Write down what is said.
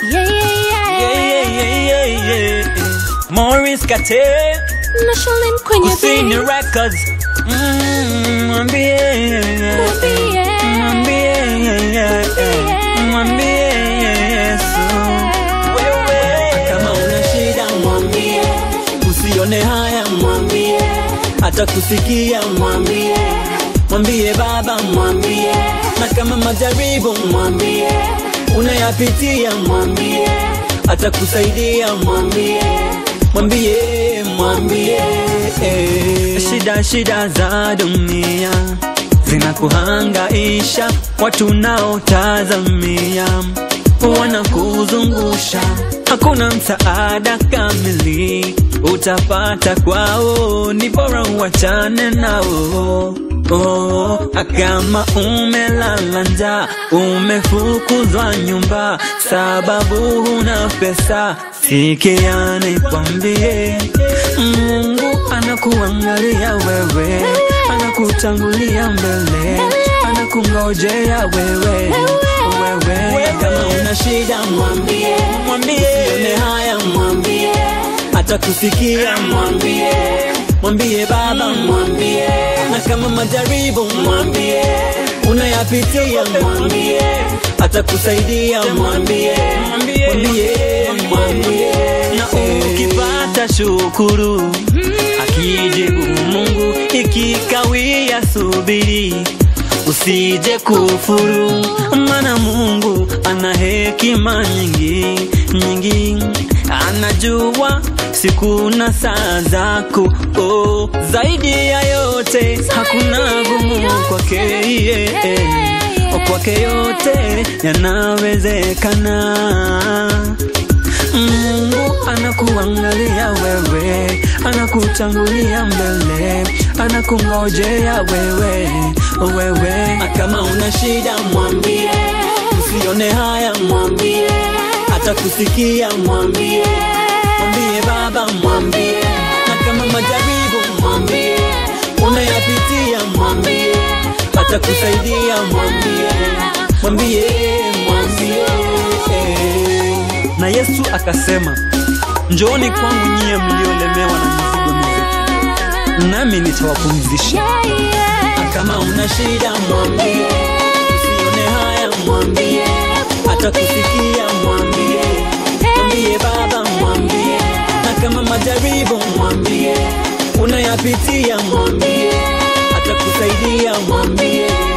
Yeah, yeah, Yeah, yeah. yeah, yeah, yeah, yeah. Morris Kate, Nashalim kwenye Kusini beat. Records. Mm, Mwambie, Mwambie. mwambie, mwambie Yesu. Wewe kama una shida mwambie, usione haya mwambie, hata kusikia mwambie, mwambie Baba mwambie, na kama majaribu mwambie, unayapitia mwambie, hata kusaidia mwambie, mwambie, mwambie eh. Shida shida za dunia zinakuhangaisha, watu naotazamia wanakuzungusha, hakuna msaada kamili utapata kwao, ni bora uachane nao. Oh, kama umelala njaa, umefukuzwa nyumba, sababu huna pesa, sikia nikwambie, Mungu anakuangalia wewe, anakutangulia mbele, anakungojea wewe, wewe kama una shida mwambie, mwambie usione haya mwambie, hata kusikia mwambie, mwambie Baba mwambie, na kama majaribu mwambie, unayapitia mwambie, hata kusaidia mwambie, mwambie, mwambie, na ukipata shukuru, akijibu Mungu, ikikawia subiri, usije kufuru, maana Mungu ana hekima nyingi nyingi, anajua siku na saa zako. Oh, zaidi ya yote hakuna gumu kwake yeah. Kwake yote yanawezekana. Mungu anakuangalia wewe, anakutangulia mbele, anakungojea wewe, wewe. na kama una shida mwambie, usione haya mwambie, hata kusikia mwambie, mwambie Baba mwambie, na kama majaribu mwambie, unayapitia mwambie, hata kusaidia mwambie, mwambie, mwambie Na Yesu akasema, njooni kwangu nyie mliolemewa na mizigo mizito, nami nitawapumzisha. Yeah, yeah. kama una shida mwambie, usione haya mwambie, hata kusikia mwambie, mwambie Baba mwambie, na kama majaribu mwambie, unayapitia mwambie, hata kusaidia mwambie,